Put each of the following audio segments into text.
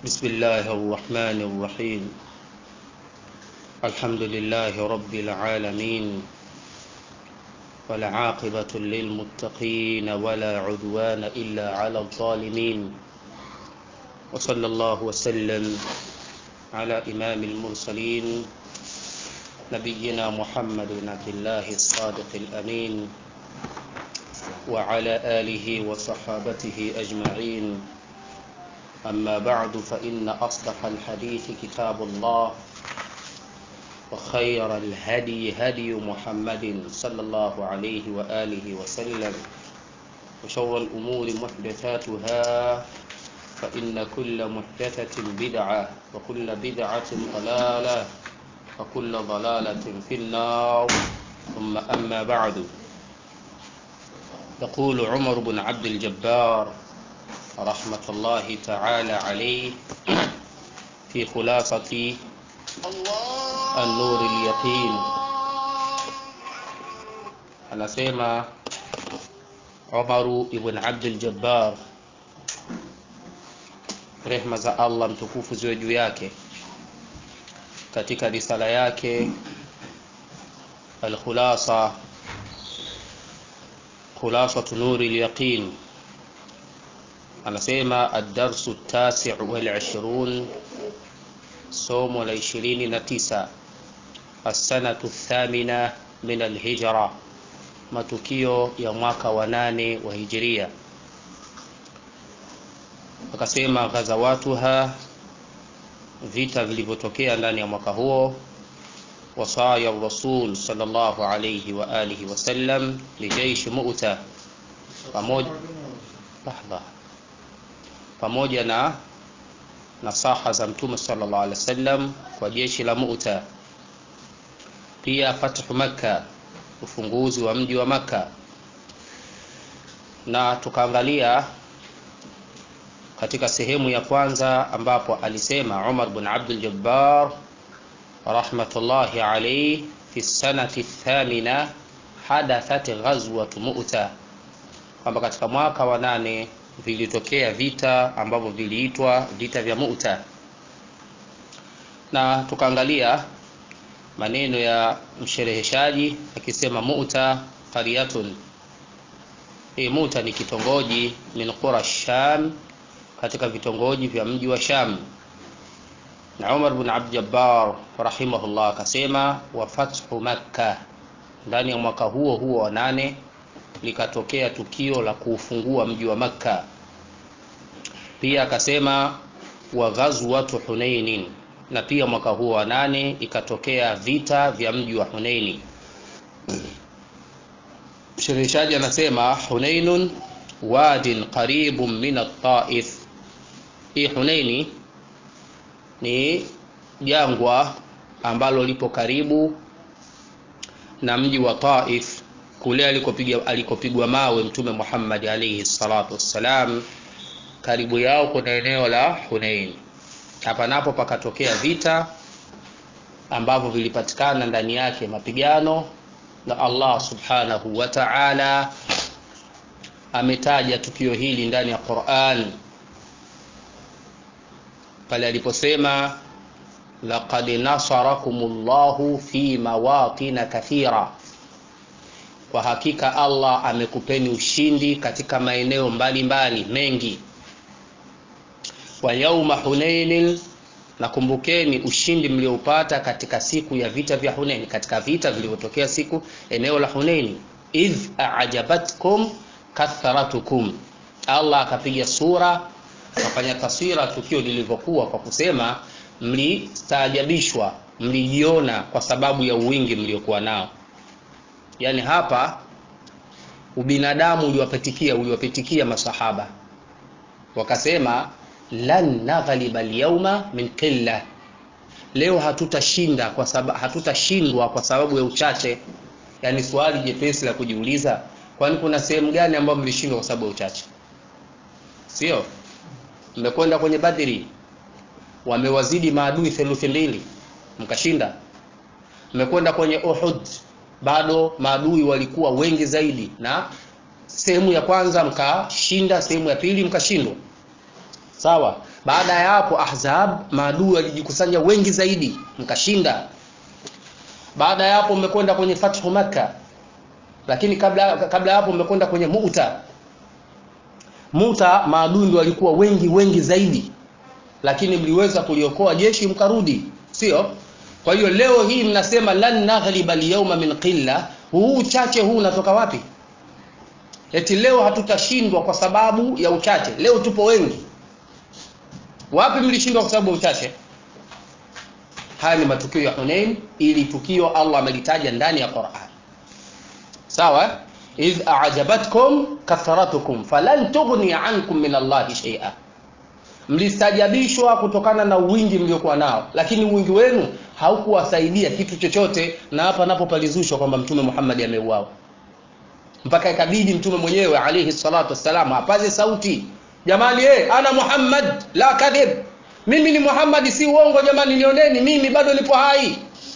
بسم الله الرحمن الرحيم الحمد لله رب العالمين والعاقبة للمتقين ولا عدوان إلا على الظالمين وصلى الله وسلم على إمام المرسلين نبينا محمد بن عبد الله الصادق الأمين وعلى آله وصحابته أجمعين أما بعد فإن أصدق الحديث كتاب الله وخير الهدي هدي محمد صلى الله عليه وآله وسلم وشر الأمور محدثاتها فإن كل محدثة بدعة وكل بدعة ضلالة وكل ضلالة في النار ثم أما بعد يقول عمر بن عبد الجبار رحمة الله تعالى عليه في خلاصة النور اليقين anasema Umaru ibn Abdul Jabbar, rehma za Allah mtukufu ziwe juu yake, katika risala yake Alkhulasa, khulasatu nuri lyaqin anasema adarsu tasi wal ishrun, somo la ishirini na tisa assanatu thamina min alhijra, matukio ya mwaka wa nane wa hijiria. Akasema ghazawatuha, vita vilivyotokea ndani ya mwaka huo, wasaya rasul sallallahu alayhi wa alihi wasallam lijaishi Mu'ta, pamoja lahdha pamoja na nasaha za mtume sallallahu alaihi wasallam kwa jeshi la Mu'ta, pia fathu Makka, ufunguzi wa mji wa Makka. Na tukaangalia katika sehemu ya kwanza ambapo alisema Umar bin Abdul Jabbar rahmatullahi alayhi fi sanati thamina hadathat ghazwat Mu'ta, kwamba katika mwaka wa nane vilitokea vita ambavyo viliitwa vita vya Mu'ta, na tukaangalia maneno ya mshereheshaji akisema Mu'ta qaryatun, hii Mu'ta ni kitongoji min qura Sham, katika vitongoji vya mji wa Sham. Na Umar bin Abd Jabbar rahimahullah akasema wa fathu Makka, ndani ya mwaka huo huo wa nane likatokea tukio la kuufungua mji wa Makka. Pia akasema wa ghazwatu Hunainin, na pia mwaka huo wa nane ikatokea vita vya mji wa Hunaini. Mshereheshaji anasema Hunainun wadin qaribun min at-Taif, hii Hunaini ni jangwa ambalo lipo karibu na mji wa Taif kule alikopigwa alikopigwa mawe Mtume Muhammad alayhi salatu wassalam, karibu yao kuna eneo la Hunain. Hapa napo pakatokea vita ambavyo vilipatikana ndani yake mapigano, na Allah subhanahu wa ta'ala ametaja tukio hili ndani ya Qur'an pale aliposema laqad nasarakumullahu fi mawatina kathira kwa hakika Allah amekupeni ushindi katika maeneo mbalimbali mengi. Wa yauma Hunainin, nakumbukeni ushindi mlioupata katika siku ya vita vya Hunain, katika vita vilivyotokea siku eneo la Hunaini. Idh a'jabatkum kathratukum, Allah akapiga sura akafanya taswira tukio lilivyokuwa kwa kusema mlistaajabishwa, mlijiona kwa sababu ya uwingi mliokuwa nao. Yaani hapa ubinadamu uliwapitikia uliwapitikia masahaba, wakasema lan naghliba alyawma min qilla, leo hatutashinda kwa sababu hatutashindwa kwa sababu ya uchache. Yaani swali jepesi la kujiuliza, kwani kuna sehemu gani ambayo mlishindwa kwa sababu ya uchache? Sio, mmekwenda kwenye Badri, wamewazidi maadui theluthi mbili, mkashinda. Mmekwenda kwenye Uhud bado maadui walikuwa wengi zaidi, na sehemu ya kwanza mkashinda, sehemu ya pili mkashindwa. Sawa. baada ya hapo ahzab maadui walijikusanya wengi zaidi mkashinda baada ya hapo mmekwenda kwenye fathu makka lakini kabla kabla ya hapo mmekwenda kwenye muta muta maadui ndio walikuwa wengi wengi zaidi lakini mliweza kuliokoa jeshi mkarudi sio kwa hiyo leo hii mnasema lan naghliba alyawma min qilla huu uchache huu unatoka wapi eti leo hatutashindwa kwa sababu ya uchache leo tupo wengi wapi mlishindwa kwa sababu ya uchache haya ni matukio ya Hunain ili tukio Allah amelitaja ndani ya Qur'an sawa idh a'jabatkum kathratukum falan tughni ankum min Allah shay'a mlistajabishwa kutokana na wingi mliokuwa nao lakini wingi wenu haukuwasaidia kitu chochote na hapa napo palizushwa kwamba mtume Muhammad ameuawa mpaka ikabidi mtume mwenyewe alayhi salatu wassalam apaze sauti jamani eh ana Muhammad la kadhib mimi ni Muhammad si uongo jamani nioneni mimi bado nipo hai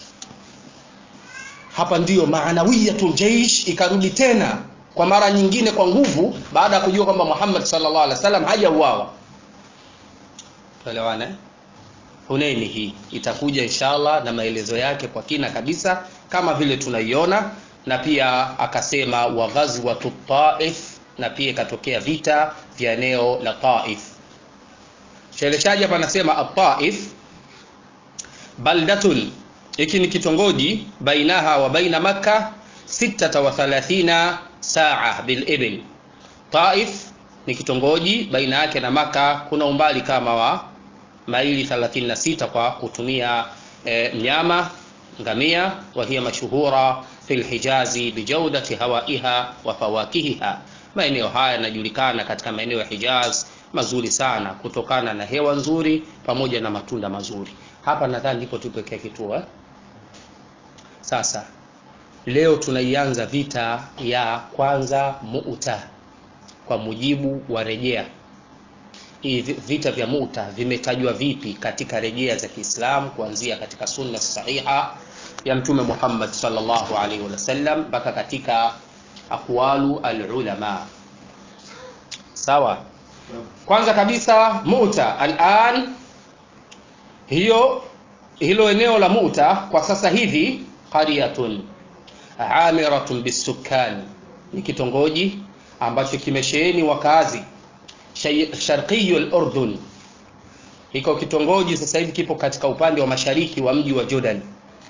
hapa ndiyo maanawiyatul jaish ikarudi tena kwa mara nyingine kwa nguvu baada ya kujua kwamba Muhammad sallallahu alaihi wasallam hajauawa tuelewane Hunaini hii itakuja inshallah na maelezo yake kwa kina kabisa kama vile tunaiona na pia akasema wa ghazwatu Taif na pia ikatokea vita vya eneo la Taif Sheleshaji hapa anasema at-Taif baldatun hiki ni kitongoji bainaha wa baina Makka 36 saa bil ibil Taif ni kitongoji baina yake na Maka kuna umbali kama wa maili 36 kwa kutumia e, mnyama ngamia wa hiya mashuhura fil hijazi bijaudati hawaiha wa fawakihiha maeneo haya yanajulikana katika maeneo ya Hijaz mazuri sana kutokana na hewa nzuri pamoja na matunda mazuri hapa nadhani ndipo tupekea kituo eh? sasa leo tunaianza vita ya kwanza Mu'ta kwa mujibu wa rejea hii vita vya Mu'ta vimetajwa vipi katika rejea za Kiislamu kuanzia katika sunna sahiha ya Mtume Muhammad sallallahu alaihi wasallam mpaka katika aqwalu alulama sawa kwanza kabisa Mu'ta al'an hiyo hilo eneo la Mu'ta kwa sasa hivi qaryatun amiratun bisukani ni kitongoji ambacho kimesheheni wakazi sharqiyul urdun hiko kitongoji sasa hivi kipo katika upande wa mashariki wa mji wa Jordan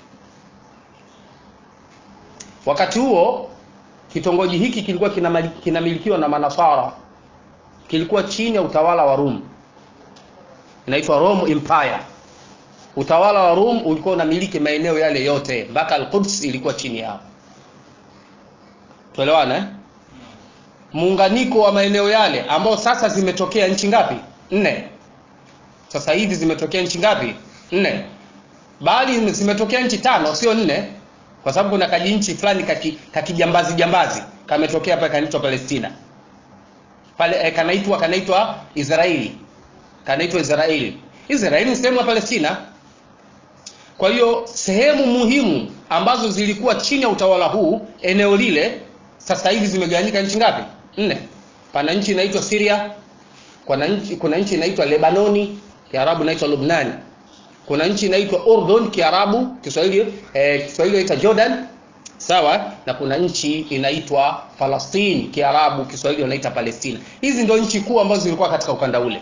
wakati huo kitongoji hiki kilikuwa kinamilikiwa na manasara kilikuwa chini ya utawala wa Rum inaitwa Rome Empire utawala wa Rum ulikuwa unamiliki maeneo yale yote mpaka Al-Quds ilikuwa chini yao tuelewana eh? muunganiko wa maeneo yale ambao sasa zimetokea nchi ngapi nne sasa hivi zimetokea nchi ngapi nne bali zimetokea nchi tano sio nne kwa sababu kuna kaji nchi fulani kakijambazi kaki jambazi kametokea hapa kanaitwa Palestina pale eh, kanaitwa kanaitwa Israeli kanaitwa Israeli Israeli ni sehemu ya Palestina kwa hiyo sehemu muhimu ambazo zilikuwa chini ya utawala huu eneo lile sasa hivi zimegawanyika nchi ngapi nne pana nchi inaitwa Syria kuna nchi kuna nchi inaitwa Lebanoni Kiarabu inaitwa Lubnani kuna nchi inaitwa Urdun Kiarabu Kiswahili eh, Kiswahili inaitwa Jordan sawa na kuna nchi inaitwa Palestine Kiarabu Kiswahili inaitwa Palestina hizi ndio nchi kuu ambazo zilikuwa katika ukanda ule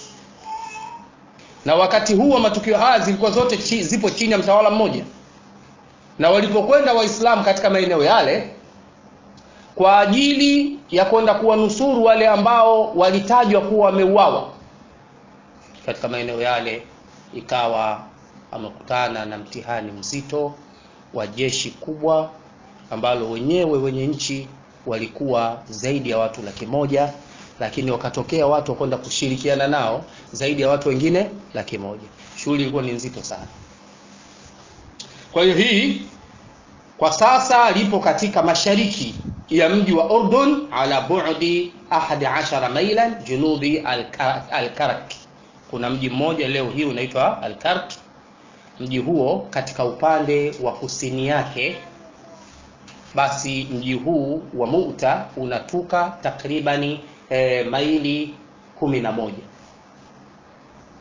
na wakati huu wa matukio haya zilikuwa zote chi, zipo chini ya mtawala mmoja na walipokwenda waislamu katika maeneo yale kwa ajili ya kwenda kuwanusuru wale ambao walitajwa kuwa wameuawa katika maeneo yale ikawa amekutana na mtihani mzito wa jeshi kubwa ambalo wenyewe wenye nchi walikuwa zaidi ya watu laki moja lakini wakatokea watu wakwenda kushirikiana nao zaidi ya watu wengine laki moja shughuli ilikuwa ni nzito sana kwa hiyo hii kwa sasa lipo katika mashariki ya mji wa Urdun ala bu'di 11 mailan junubi al-Karak kuna mji mmoja leo hii unaitwa al-Karak mji huo katika upande wa kusini yake basi mji huu wa Mu'ta unatuka takribani e, maili kumi na moja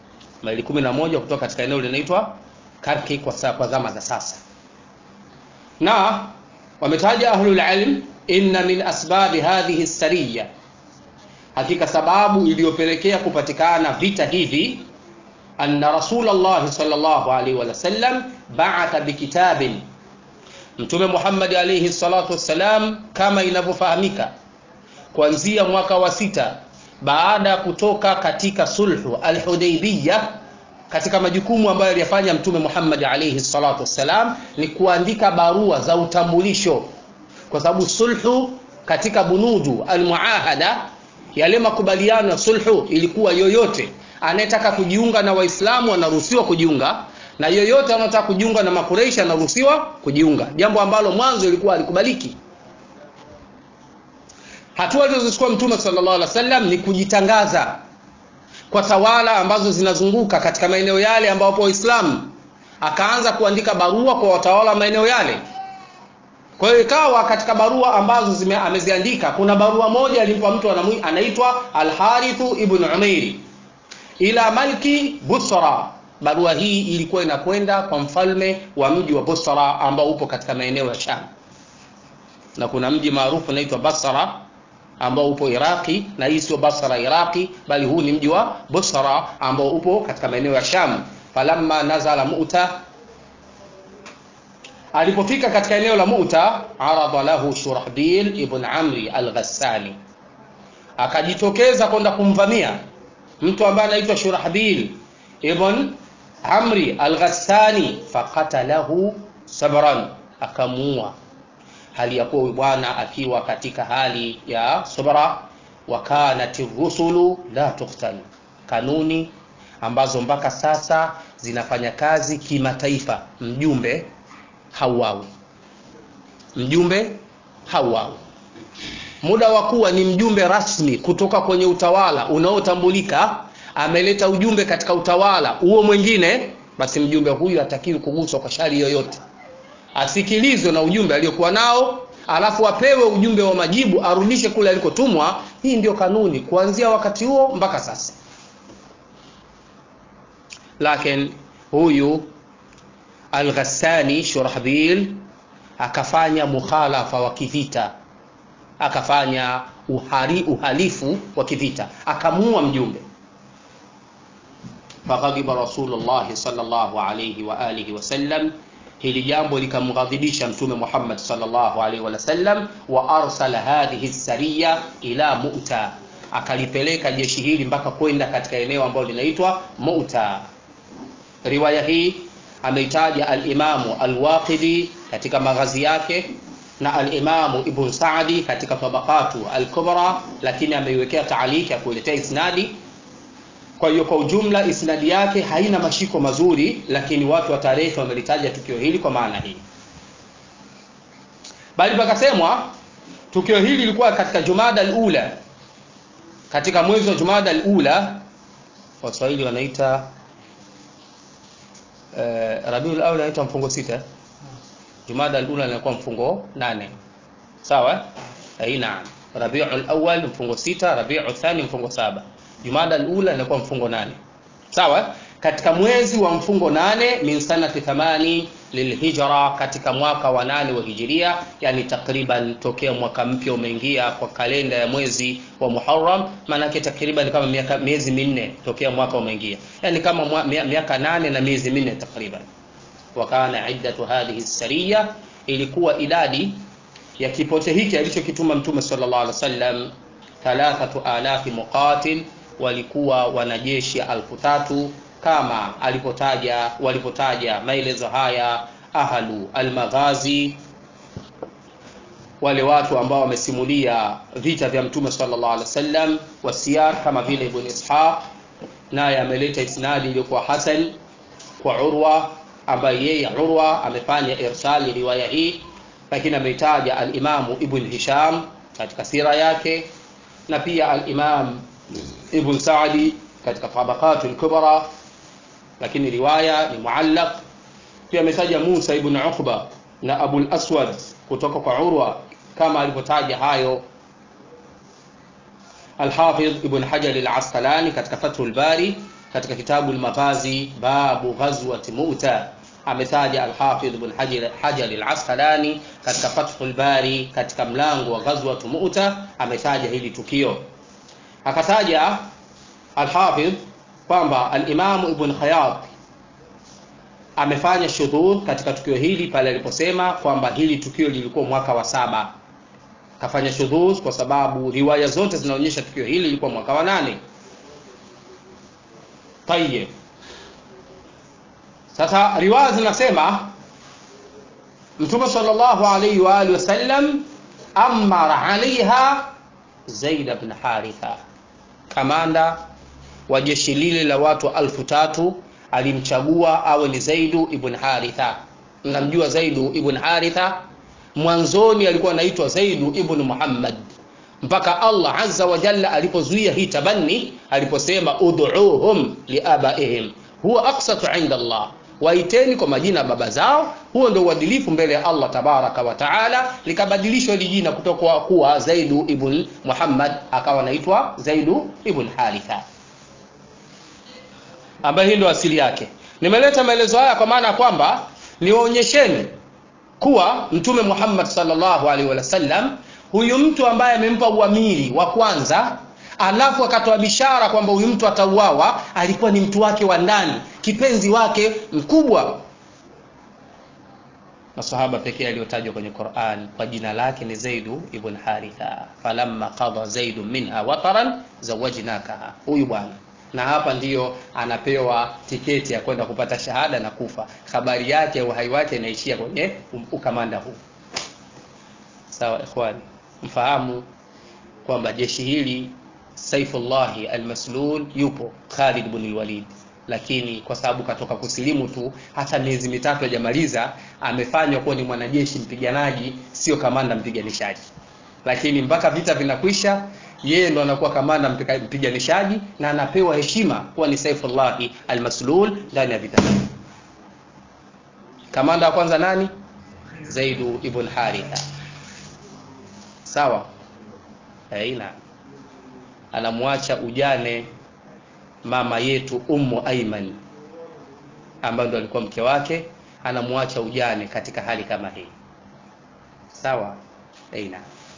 maili kumi na moja kutoka katika eneo linaitwa Karki kwa, sa, kwa zama za sasa na wametaja ahlul ilm inna min asbabi hadhihi sariya hakika sababu iliyopelekea kupatikana vita hivi anna rasulullah sallallahu alaihi wasallam ba'atha bikitabin mtume Muhammad alaihi salatu wassalam kama inavyofahamika kuanzia mwaka wa sita baada ya kutoka katika sulhu al-Hudaybiyah katika majukumu ambayo aliyafanya mtume Muhammad alaihi salatu wassalam ni kuandika barua za utambulisho kwa sababu sulhu katika bunudu almuahada yale makubaliano ya sulhu ilikuwa yoyote anayetaka kujiunga na waislamu anaruhusiwa kujiunga na yoyote anayotaka kujiunga na makureishi anaruhusiwa kujiunga jambo ambalo mwanzo ilikuwa alikubaliki hatua alizochukua mtume sallallahu alaihi wasallam ni kujitangaza kwa tawala ambazo zinazunguka katika maeneo yale ambapo waislamu akaanza kuandika barua kwa watawala maeneo yale kwa hiyo ikawa katika barua ambazo zime, ameziandika kuna barua moja alimpa mtu anaitwa Al-Harithu ibn Umairi ila malki Busra. Barua hii ilikuwa inakwenda kwa mfalme wa mji wa Busra ambao upo katika maeneo ya Sham, na kuna mji maarufu unaitwa Basra ambao upo Iraki, na hii sio Basra Iraki, bali huu ni mji wa Busra ambao upo katika maeneo ya Sham. Falamma nazala Mu'ta alipofika katika eneo la Mu'ta, arada lahu Shurahbil ibn Amri al-Ghassani, akajitokeza kwenda kumvamia mtu ambaye anaitwa Shurahbil ibn Amri al-Ghassani, faqatalahu sabran, akamuua hali ya kuwa bwana akiwa katika hali ya subra. Wa kanat rusulu la tuqtal, kanuni ambazo mpaka sasa zinafanya kazi kimataifa, mjumbe hauawi mjumbe hauawi muda wa kuwa ni mjumbe rasmi kutoka kwenye utawala unaotambulika ameleta ujumbe katika utawala huo mwingine basi mjumbe huyu hatakiwi kuguswa kwa shari yoyote asikilizwe na ujumbe aliyokuwa nao alafu apewe ujumbe wa majibu arudishe kule alikotumwa hii ndio kanuni kuanzia wakati huo mpaka sasa lakini huyu Al-Ghassani Shurahbil akafanya mukhalafa wa kivita, akafanya uhari, uhalifu wa kivita, akamuua mjumbe. Faghadiba Rasulullah sallallahu alayhi wa alihi wasallam, hili jambo likamghadhibisha Mtume Muhammad sallallahu alayhi wa sallam, wa arsala hadhihi sariya ila Mu'ta, akalipeleka jeshi hili mpaka kwenda katika eneo ambalo linaitwa Mu'ta. Riwaya hii ameitaja al-Imamu al-Waqidi katika maghazi yake na al-Imamu Ibn Sa'di katika tabaqatu al-Kubra, lakini ameiwekea taaliki ya kuletea isnadi. Kwa hiyo kwa ujumla isnadi yake haina mashiko mazuri, lakini watu wa tarehe wamelitaja tukio hili kwa maana hii, bali pakasemwa tukio hili lilikuwa katika Jumada al-Ula, katika mwezi wa Jumada al-Ula, Waswahili wanaita Uh, Rabiul Awwal inaitwa mfungo sita, Jumada al-Ula inakuwa mfungo nane, sawa eh? Naam, Rabiul Awwal mfungo sita, Rabiul Thani mfungo saba, Jumada al-Ula inakuwa mfungo nane, sawa. Katika mwezi wa mfungo nane min sanati thamani lilhijra, katika mwaka wa nane wa hijiria, yani takriban tokea mwaka mpya umeingia kwa kalenda ya mwezi wa Muharram, maanake takriban kama miaka miezi minne tokea mwaka umeingia, yani kama miaka nane na miezi minne takriban. Wa kana iddatu hadhihi sariya, ilikuwa idadi ya kipote hiki alichokituma Mtume sallallahu alaihi wasallam thalathatu alafi muqatil, walikuwa wanajeshi alfu tatu kama alipotaja walipotaja maelezo haya ahlu almaghazi, wale watu ambao wamesimulia vita vya mtume sallallahu alaihi wasallam, wasiyar kama vile Ibn Ishaq, naye ameleta isnadi iliyokuwa hasan kwa Urwa, ambaye yeye Urwa amefanya irsali riwaya hii, lakini ameitaja alimamu Ibn Hisham katika sira yake na pia alimam Ibn Sa'di katika tabaqatul kubra lakini riwaya ni muallaq. Pia ametaja Musa ibn Uqba na Abul Aswad kutoka kwa Urwa kama alivyotaja hayo Al-Hafidh Ibn Hajar Al-Asqalani katika Fathul Bari, katika kitabu al-Maghazi babu ghazwati Mu'ta ametaja al-Hafidh ibn Hajar Hajar al-Asqalani katika Fathul Bari katika mlango wa ghazwatu Mu'ta ametaja hili tukio akataja al-Hafidh kwamba al-Imam Ibn Khayyat amefanya shudhudh katika tukio hili pale aliposema kwamba hili tukio lilikuwa mwaka wa saba kafanya shudhudh kwa sababu riwaya zote zinaonyesha tukio hili lilikuwa mwaka wa nane Tayyib. Sasa riwaya zinasema Mtume sallallahu alayhi wa alihi wasallam amara alaiha Zaid ibn Haritha, kamanda wa jeshi lile la watu alfu tatu alimchagua awe ni Zaidu ibn Haritha. Mnamjua Zaidu ibn Haritha? Mwanzoni alikuwa anaitwa Zaidu ibn Muhammad mpaka Allah azza wa jalla alipozuia hii tabanni, aliposema ud'uuhum liabaihim huwa aqsatu inda Allah, waiteni kwa majina ya baba zao, huo ndio uadilifu mbele ya Allah tabaraka wa taala. Likabadilishwa hili jina kutoka kuwa Zaidu ibn Muhammad akawa anaitwa Zaidu ibn Haritha, ambaye hii ndio asili yake. Nimeleta maelezo haya kwa maana ya kwamba niwaonyesheni kuwa Mtume Muhammad sallallahu alaihi wasallam huyu mtu ambaye amempa uamiri wa kwanza alafu akatoa bishara kwamba huyu mtu atauawa, alikuwa ni mtu wake wa ndani, kipenzi wake mkubwa. Masahaba pekee aliyotajwa kwenye Qur'an kwa jina lake ni Zaidu ibn Haritha, falamma qada Zaidu minha wataran zawajnakaha, huyu bwana na hapa ndiyo anapewa tiketi ya kwenda kupata shahada na kufa. Habari yake uhai wake inaishia kwenye ukamanda huu. Sawa ikhwani, mfahamu kwamba jeshi hili Saifullahi Almaslul yupo Khalid bin Walid, lakini kwa sababu katoka kusilimu tu, hata miezi mitatu hajamaliza, amefanywa kuwa ni mwanajeshi mpiganaji, sio kamanda mpiganishaji. Lakini mpaka vita vinakwisha, yeye ndo anakuwa kamanda mpiganishaji na anapewa heshima kuwa ni Saifullahi Almaslul ndani ya vita. Kamanda wa kwanza nani? Zaidu ibn Haritha. Sawa, aina anamwacha ujane mama yetu Ummu Aiman ambaye ndo alikuwa mke wake, anamwacha ujane katika hali kama hii. Sawa, aina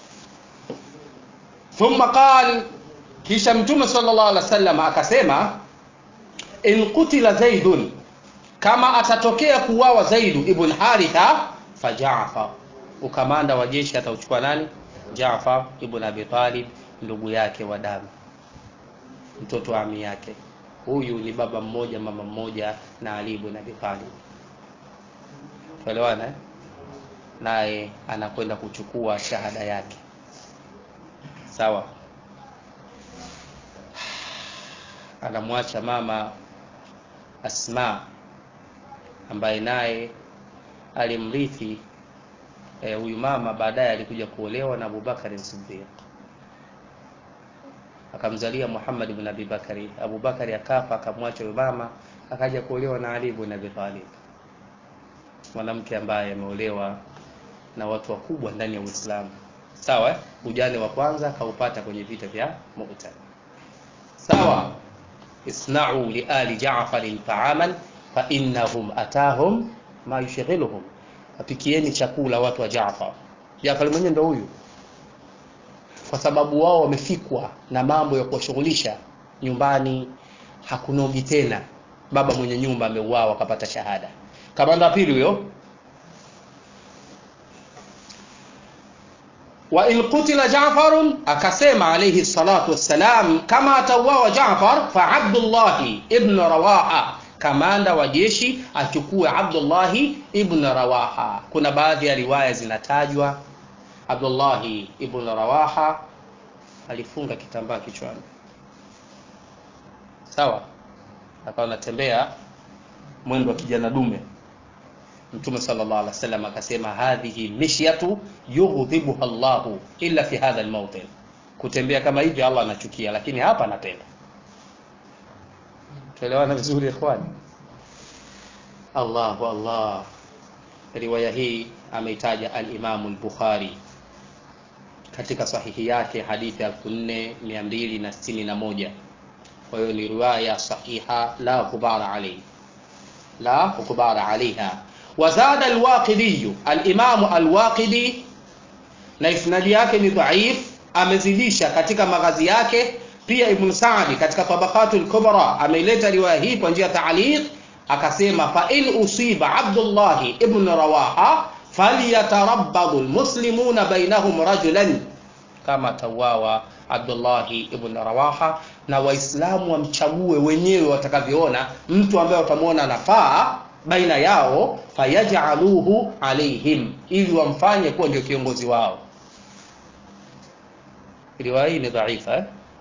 thumma qal, kisha Mtume sallallahu alaihi wasallam akasema, in qutila Zaidun, kama atatokea kuuawa Zaidu ibn Haritha, fa Jaafar, ukamanda wa jeshi atauchukua nani? Jaafar ibn Abi Talib, ndugu yake wa damu, mtoto wa ami yake. Huyu ni baba mmoja mama mmoja na Ali ibn Abi Talib, tuelewana eh? Naye anakwenda kuchukua shahada yake, sawa. Anamwacha mama Asma ambaye naye alimrithi huyu e, mama baadaye alikuja kuolewa na Abubakar Siddiq akamzalia Muhammad ibn Abi Bakari. Abubakari akafa akamwacha huyu mama akaja kuolewa na Ali ibn Abi Talib, mwanamke ambaye ameolewa na watu wakubwa ndani ya Uislamu. Sawa eh? Ujane wa kwanza akaupata kwenye vita vya Mu'ta. Sawa, isna'u li ali Ja'farin ta'aman fa innahum atahum ma yushghiluhum Wapikieni chakula watu wa Jaafar. Jaafar mwenyewe ndo huyu, kwa sababu wao wamefikwa na mambo ya kuwashughulisha nyumbani, hakunogi tena. Baba mwenye nyumba ameuawa, akapata shahada. Kamanda pili huyo. Wa in qutila Jaafarun, akasema alayhi salatu wassalam, kama atauawa Jaafar fa Abdullahi ibn Rawaha kamanda wa jeshi achukue Abdullahi ibn Rawaha. Kuna baadhi ya riwaya zinatajwa Abdullahi ibn Rawaha alifunga kitambaa kichwani, sawa, akawa anatembea mwendo wa kijana dume. Mtume sallallahu alaihi wasallam akasema, hadhihi mishyatu yughdhibuha Allahu illa fi hadha almawtin, kutembea kama hivi Allah anachukia, lakini hapa anapenda Tuelewana vizuri ikhwani. Allahu Allah. Riwaya hii ameitaja al-Imam al-Bukhari katika sahihi yake hadithi 4261 kwa hiyo ni riwaya sahiha la ghubara alayhi la ghubara alaiha wazada alwaqidiyu alimamu alwaqidi na isnadi yake ni dhaif amezidisha katika maghazi yake pia ibn Sa'di katika tabaqatul kubra ameileta riwaya hii kwa njia taaliq akasema fa in usiba Abdullah ibn Rawaha falyatarabbadu almuslimuna bainahum rajulan kama tawawa Abdullah ibn Rawaha na waislamu wamchague wenyewe watakavyoona mtu ambaye watamwona anafaa baina yao fayajaluhu alaihim ili wamfanye kuwa ndio kiongozi wao riwaya hii ni dhaifa eh?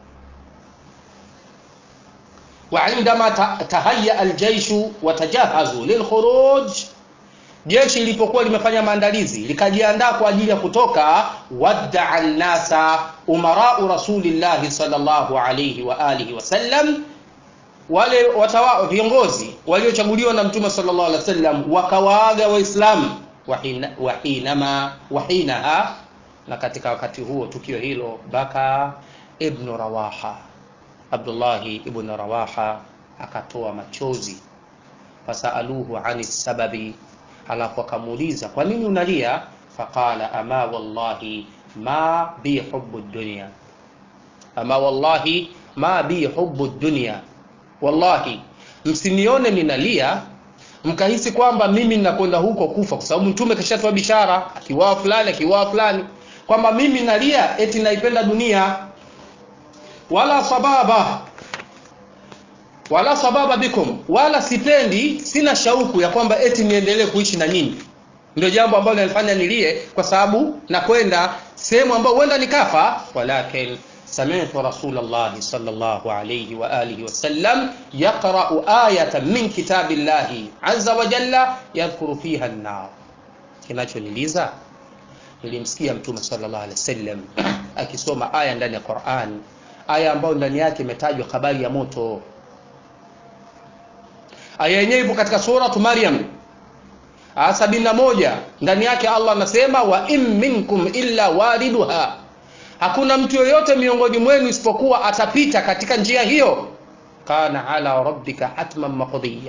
وعندما تهيأ الجيش وتجهزوا للخروج jeshi lilipokuwa limefanya maandalizi likajiandaa kwa ajili ya kutoka waddaa nnasa umarau rasulillahi sallallahu alayhi wa alihi wasallam wale watawa, viongozi waliochaguliwa na mtume sallallahu alaihi wasallam wakawaaga waislamu wahinama wahinaha na katika wakati huo tukio hilo baka ibnu rawaha abdullahi ibnu rawaha akatoa machozi fasaaluhu ani sababi alafu akamuuliza kwa nini unalia faqala ama wallahi ma bi hubu dunya ama wallahi ma bi hubu dunya wallahi msinione ninalia mkahisi kwamba mimi ninakwenda huko kufa kwa sababu mtume kashatoa bishara akiwaa fulani akiwaa fulani kwamba mimi nalia eti naipenda dunia wala sababa wala sababa bikum wala sipendi sina shauku ya kwamba eti niendelee kuishi na nyinyi ndio jambo ambalo linafanya nilie kwa sababu nakwenda sehemu ambayo huenda nikafa walakin سمعت رسول الله صلى الله عليه وآله وسلم يقرأ آية من كتاب الله عز وجل يذكر فيها النار kinachoniliza nilimsikia mtume sallallahu alaihi wasallam akisoma aya ndani ya Qur'an aya ambayo ndani yake imetajwa habari ya moto aya yenyewe ipo katika suratu Maryam aya sabini na moja ndani yake Allah anasema wa in minkum illa wariduha hakuna mtu yoyote miongoni mwenu isipokuwa atapita katika njia hiyo kana ala rabbika hatman maqdiya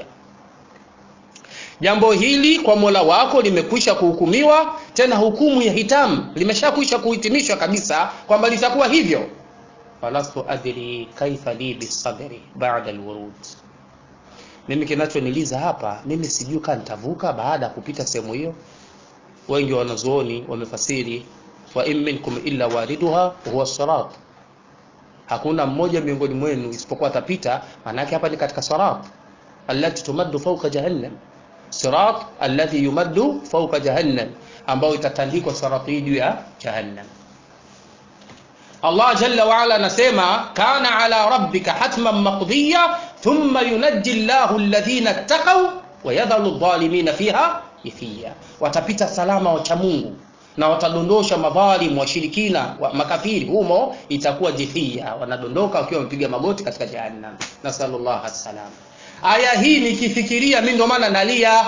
jambo hili kwa mola wako limekwisha kuhukumiwa tena hukumu ya hitamu limeshakwisha kuhitimishwa kabisa kwamba litakuwa hivyo falastu adri kaifa li bisabri ba'da alwurud mimi kinachoniliza hapa mimi sijui kama nitavuka baada ya kupita sehemu hiyo wengi wanazuoni wamefasiri wa in minkum illa wariduha huwa sirat hakuna mmoja miongoni mwenu isipokuwa atapita maanake hapa ni katika sirat allati tumaddu fawqa jahannam sirat alladhi yumaddu fawqa jahannam ambao itatandikwa sirat hii juu ya jahannam Allah jalla wa ala anasema kana ala rabbika hatman maqdiya thumma yunajji Allahu alladhina ittaqaw wa yadhalu adh-dhalimina fiha ithiya watapita salama wacha Mungu na watadondosha madhalim washirikina wa makafiri humo itakuwa jithia wanadondoka wakiwa wamepiga magoti katika jahannam nasallallahu alsalam aya hii nikifikiria mimi ndo maana nalia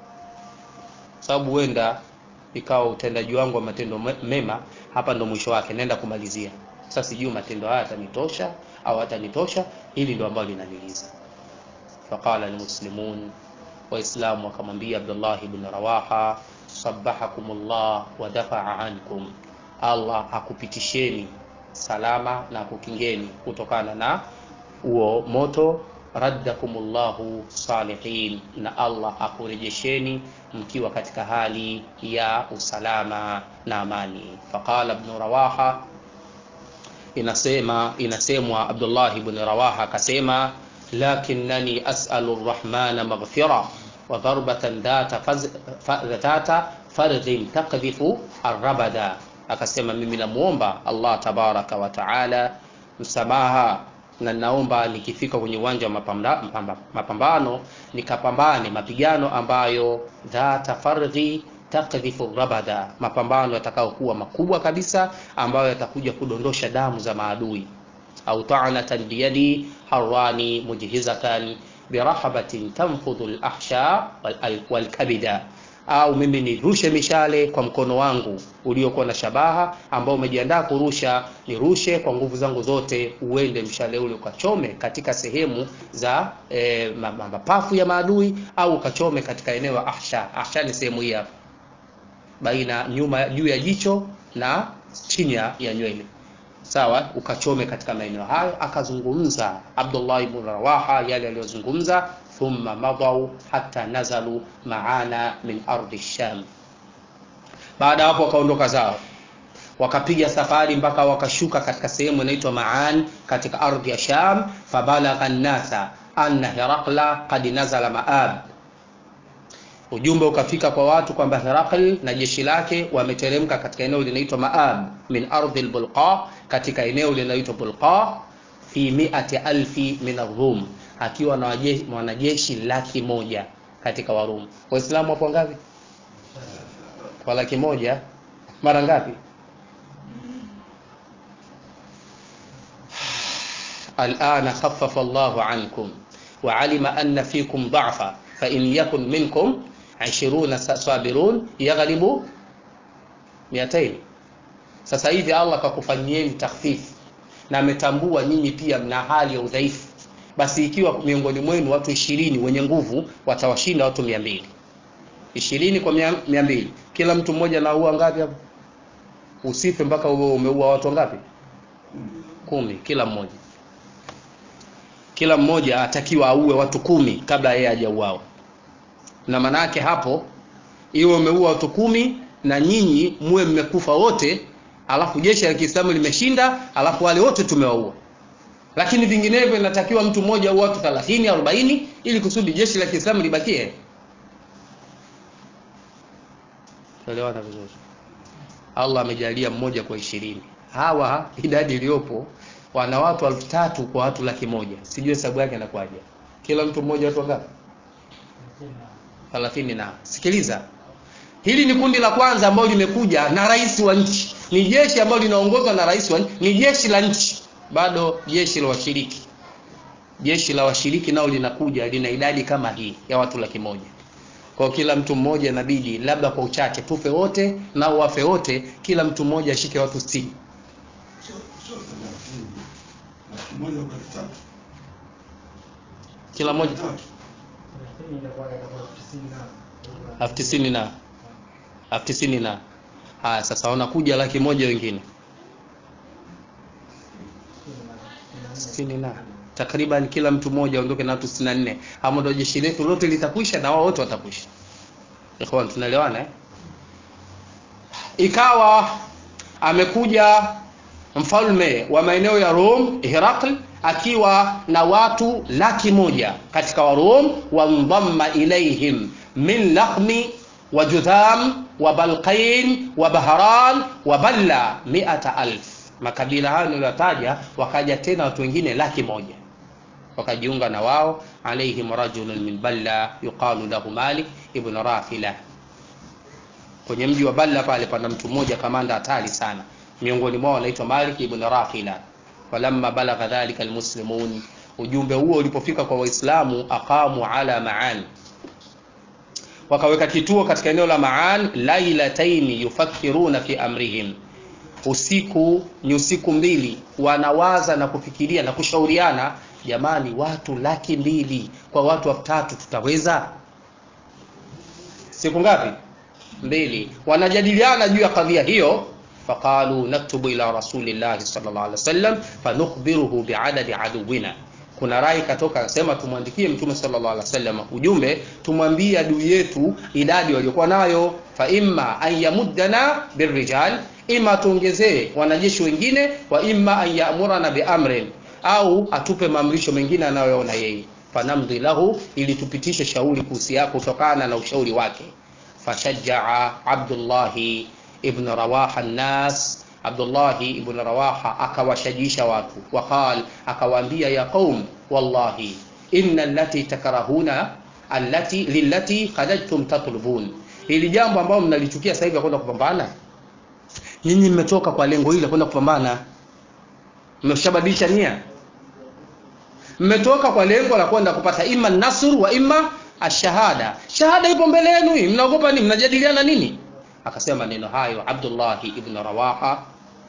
sababu huenda ikawa utendaji wangu wa matendo mema hapa ndo mwisho wake naenda kumalizia sasa sijui matendo haya yatanitosha au hatanitosha hili ndo ambalo linaniliza faqala almuslimun waislamu wakamwambia abdullah ibn rawaha sabahakumullah wa dafaa ankum allah akupitisheni salama na akukingeni kutokana na huo moto raddakumullahu salihin na allah akurejesheni mkiwa katika hali ya usalama na amani faqala ibn rawaha inasema inasemwa abdullah ibn rawaha akasema lakinnani as'alu arrahmana maghfira wa darbatan dhata dhata fardhin taqdhifu arrabada akasema mimi namuomba allah tabaraka wa taala msamaha na naomba nikifika kwenye uwanja wa mapambano, mapambano nikapambane mapigano ambayo dhata fardhi takdhifu rabada, mapambano yatakayokuwa makubwa kabisa ambayo yatakuja kudondosha damu za maadui, au ta'natan biyadi harwani mujhizatan birahabatin tanfudhu al-ahsha wal-kabida, au mimi nirushe mishale kwa mkono wangu uliokuwa na shabaha ambao umejiandaa kurusha nirushe kwa nguvu zangu zote uende mshale ule ukachome katika sehemu za e, mapafu ya maadui au ukachome katika eneo la ahsha ahsha ni sehemu hii hapa baina nyuma juu ya jicho na chini ya nywele sawa ukachome katika maeneo hayo akazungumza Abdullah ibn Rawaha yale aliyozungumza thumma madau hatta nazalu maana min ardi Sham baada hapo wakaondoka zao wakapiga safari mpaka wakashuka katika sehemu inaitwa Maan katika ardhi ya Sham fabalagha an-nasa anna Herakla qad nazala Maab ujumbe ukafika kwa watu kwamba Herakl na jeshi lake wameteremka katika eneo linaloitwa Maab min ardhi al-Bulqa katika eneo linaloitwa Bulqa fi mi'ati alfi min ar-Rum akiwa na wanajeshi laki moja katika Warum. Waislamu wapo ngapi? Kwa laki moja mara ngapi? الآن خفف الله عنكم وعلم أن فيكم ضعفا فإن يكن منكم عشرون صابرون يغلبوا 200 sasa hivi Allah kakufanyieni takhfifu na ametambua nyinyi pia mna hali ya udhaifu basi ikiwa miongoni mwenu watu ishirini wenye nguvu watawashinda watu mia mbili ishirini kwa mia mbili kila mtu mmoja naua ngapi hapo usife mpaka uwe umeua watu ngapi kumi kila mmoja kila mmoja atakiwa auwe watu kumi kabla yeye hajauawa na maana yake hapo iwe umeua watu kumi na nyinyi muwe mmekufa wote alafu jeshi la Kiislamu limeshinda alafu wale wote tumewaua lakini vinginevyo inatakiwa mtu mmoja au watu 30 40 ili kusudi jeshi la Kiislamu libakie tuelewana vizuri Allah amejalia mmoja kwa ishirini hawa idadi iliyopo wana watu elfu tatu kwa watu laki moja sijui hesabu yake inakuwaje kila mtu mmoja watu wangapi 30 na sikiliza hili ni kundi la kwanza ambalo limekuja na rais wa nchi ni jeshi ambalo linaongozwa na rais wa nchi ni jeshi la nchi bado jeshi la washiriki jeshi la washiriki nao linakuja lina idadi kama hii ya watu laki moja kwa kila mtu mmoja inabidi labda kwa uchache tufe wote nao wafe wote kila mtu mmoja ashike watu 60 kila mmoja elfu tisini na elfu tisini na haya sasa wanakuja laki moja wengine sitini na takriban kila mtu mmoja aondoke na watu 64 hapo ndio jeshi letu lote litakwisha na wao wote watakwisha ikhwan tunaelewana eh? ikawa amekuja mfalme wa maeneo ya Rome Herakl akiwa na watu laki moja katika wa Rome wandhamma ilaihim min lakhmi wa judham wa balqain wa bahran wa balla mi'ata alf makabila hayo niliyotaja wakaja tena watu wengine laki moja wakajiunga na wao alaihim rajulun min balla yuqalu lahu malik ibn rafila kwenye mji wa balla pale pana mtu mmoja kamanda hatari sana miongoni mwao anaitwa malik ibn rafila falamma balagha dhalika almuslimun ujumbe huo ulipofika kwa waislamu aqamu ala maan wakaweka kituo katika eneo la maan lailataini yufakkiruna fi amrihim usiku ni usiku mbili wanawaza na kufikiria na kushauriana jamani watu laki mbili kwa watu elfu tatu tutaweza siku ngapi mbili wanajadiliana juu ya kadhia hiyo faqalu naktubu ila rasulillahi sallallahu alaihi wasallam fanukhbiruhu biadadi aduwina kuna rai katoka akasema tumwandikie mtume sallallahu alaihi wasallam ujumbe tumwambie adui yetu idadi waliokuwa nayo fa imma an yamuddana birrijal ima tuongezee wanajeshi wengine wa imma an yamurana biamrin au atupe maamrisho mengine anayoona yeye fanamdhi lahu ili tupitishe shauri kuhusia kutokana na ushauri wake fashajaa abdullahi ibn rawaha nnas abdullahi ibn rawaha akawashajisha watu waqal akawaambia ya qaum wallahi inna allati takrahuna allati lillati kharajtum tatlubun ili jambo ambalo mnalichukia sasa hivi kwenda kupambana nyinyi mmetoka kwa lengo hili kwenda kupambana mmeshabadilisha nia mmetoka kwa lengo la kwenda kupata imma nasr wa imma ashahada shahada ipo mbele yenu hii mnaogopa nini mnajadiliana nini akasema maneno hayo abdullahi ibn rawaha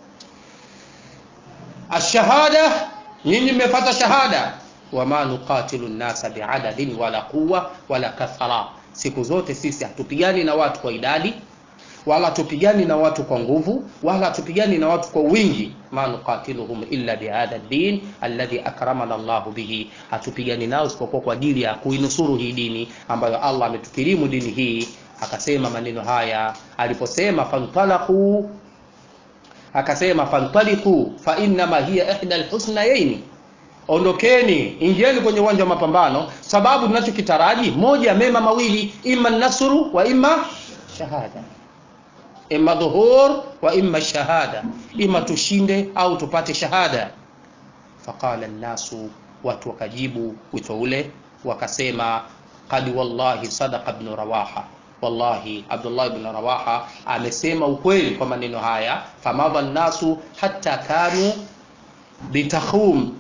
ashahada nyinyi mmepata shahada wama nuqatilu nnasa biadadin wala quwa wala kathara siku zote sisi hatupigani na watu kwa idadi wala hatupigani na watu kwa nguvu wala hatupigani na watu kwa wingi ma nuqatiluhum illa bihadha din alladhi akramana llahu bihi hatupigani nao isipokuwa kwa ajili ya kuinusuru hii dini ambayo allah ametukirimu dini hii akasema maneno haya aliposema fantalaqu akasema fantaliqu fa innama hiya ihda alhusnayaini ondokeni ingieni kwenye uwanja wa mapambano sababu tunachokitaraji moja mema mawili ima nasru wa ima shahada ima dhuhur wa ima shahada ima tushinde au tupate shahada faqala nnasu watu wakajibu wito ule wakasema qad wallahi sadaqa ibn rawaha wallahi abdullah ibn rawaha amesema ukweli kwa maneno haya famadha nnasu hatta kanu bitakhum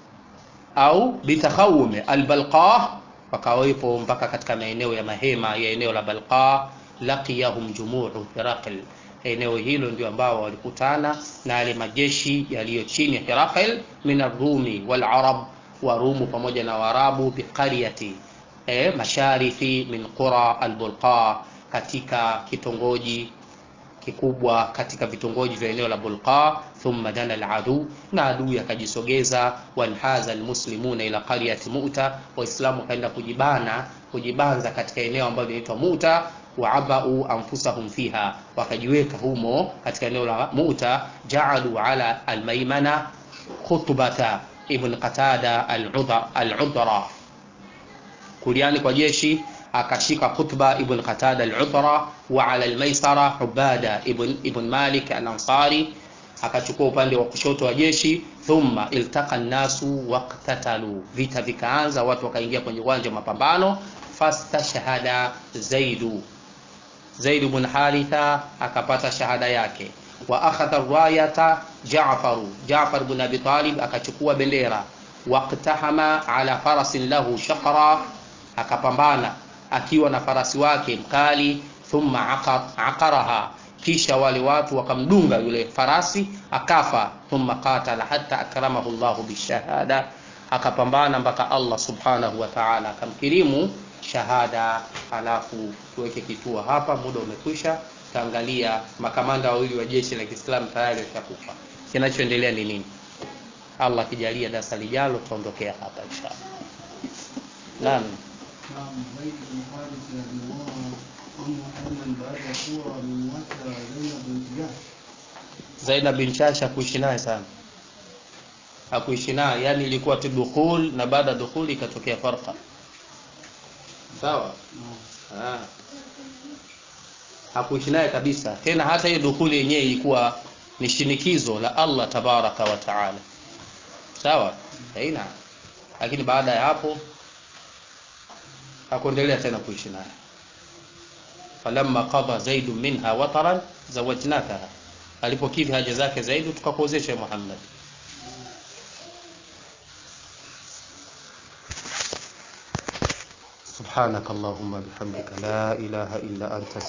au bitakhawum albalqa wakawepo mpaka katika maeneo ya mahema ya eneo la balqa laqiyahum jumuu hiraqil eneo hilo ndio ambao walikutana na yale majeshi yaliyo chini ya hiraqil min arrumi walarab warumu pamoja na waarabu biqaryati e, masharifi min qura albulqa katika kitongoji kikubwa katika vitongoji vya eneo la Bulqa thumma dana aladu na adui akajisogeza wanhaza almuslimuna ila qaryati Mu'ta waislamu wakaenda kujibana kujibanza katika eneo ambalo linaitwa Mu'ta waabau anfusahum fiha wakajiweka humo katika eneo la Mu'ta ja'alu ala almaymana khutbata ibn Qatada al-Udra kuliani kwa jeshi akashika khutba ibn qatada al-udra wa ala al-maisara ubada ibn, ibn malik al-ansari akachukua upande wa kushoto wa jeshi thumma iltaqa nnasu waqtatalu vita vikaanza watu wakaingia kwenye uwanja wa mapambano fastashhada zaidu zaid ibn haritha akapata shahada yake wa akhadha rayata jafaru jafar ibn abi talib akachukua bendera waqtahama ala farasin lahu shaqra akapambana akiwa na farasi wake mkali thumma aqaraha kisha wale watu wakamdunga yule farasi akafa thumma qatala hatta akramahu llahu bishahada akapambana mpaka allah subhanahu wa taala akamkirimu shahada alafu tuweke kituo hapa muda umekwisha taangalia makamanda wawili wa jeshi la kiislamu tayari washakufa kinachoendelea ni nini allah akijalia darasa lijalo tutaondokea hapa inshallah naam نعم زيد بن حارث رضي الله عنه أيضا بعد صورة من مكة زينب بنت جحش Zainab bin Chash hakuishi naye sana, hakuishi naye, yani ilikuwa tu dukhul, na baada ya dukhul ikatokea farqa. Sawa? Ah. Hakuishi naye kabisa, tena hata hiyo dukhuli yenyewe ilikuwa ni shinikizo la Allah tabaraka wa taala. Sawa? Haina. Lakini baada ya hapo hakuendelea tena kuishi naye. falamma qada zaidu minha wataran zawajnakaha alipokidhi haja zake zaidi tukakuozesha Muhammad سبحانك اللهم بحمدك لا إله إلا أنت